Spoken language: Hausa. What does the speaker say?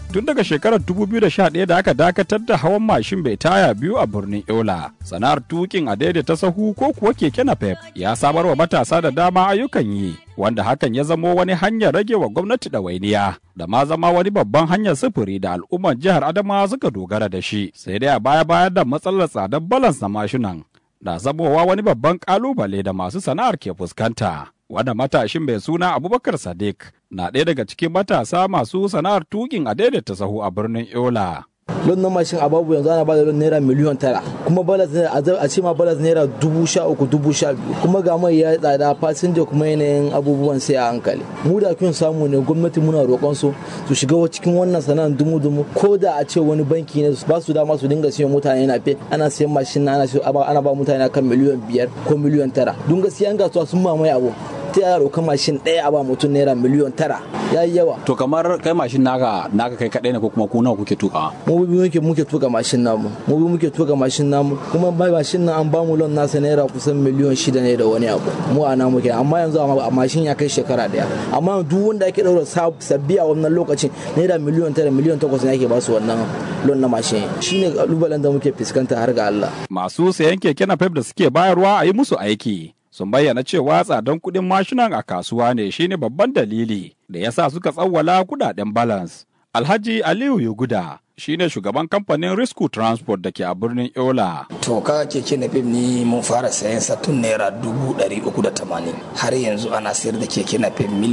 tun daga shekarar 2011 da aka dakatar da hawan mashin bai taya biyu a birnin Yola. Sana'ar tukin a daidaita sahu ko kuwa keke napep ya samar wa matasa da dama ayyukan yi, wanda hakan ya zamo wani hanyar rage wa gwamnati ɗawainiya da ma zama wani babban hanyar sufuri da al'ummar jihar Adamawa suka dogara da shi. Sai dai a baya bayan da matsalar tsadar balans na mashinan na zamowa wani babban kalubale da masu sana'ar ke fuskanta. Wanda matashin mai suna Abubakar Sadiq na ɗaya daga cikin matasa masu sana'ar tukin a daidaita sahu a birnin Yola. lon na mashin a babu yanzu ana bada lon naira miliyon tara kuma balas a ce ma balas naira dubu sha uku dubu sha biyu kuma ga mai ya tsada fasinja kuma yanayin abubuwan sai a hankali mu da kun samu ne gwamnati muna roƙon su su shiga cikin wannan sana'ar dumu dumu ko da a ce wani banki ne ba su dama su dinga siyan mutane na fe ana siyan mashin na ana ba mutane kan miliyon biyar ko miliyon tara don gaskiya an gasuwa sun mamaye abu ta yaro kan mashin ɗaya a ba mutum naira miliyon tara ya yi yawa. To kamar kai mashin naka naka kai kaɗai ne ko kuma ku nawa kuke tuka? Mu bi muke muke tuka mashin namu. Mu bi muke tuka mashin namu kuma bai mashin nan an ba mu lon nasa naira kusan miliyon shida ne da wani abu. Mu a namu kenan amma yanzu a mashin ya kai shekara ɗaya. Amma duk wanda ake ɗaura sabbi a wannan lokacin naira miliyon tara miliyon takwas ne ake ba su wannan lon na mashin. Shine kalubalen da muke fuskanta har ga Allah. Masu sayan keke na da suke bayarwa a yi musu aiki. sun bayyana cewa tsadan kuɗin mashinan a kasuwa ne shine babban dalili da ya sa suka tsawwala kudaden balance. Alhaji Aliyu Yuguda shine shugaban kamfanin Risku Transport da ke a birnin Yola. To ka keke na fim ni mun fara sayan sa tun naira dubu ɗari uku da tamanin har yanzu ana sayar da keke na fim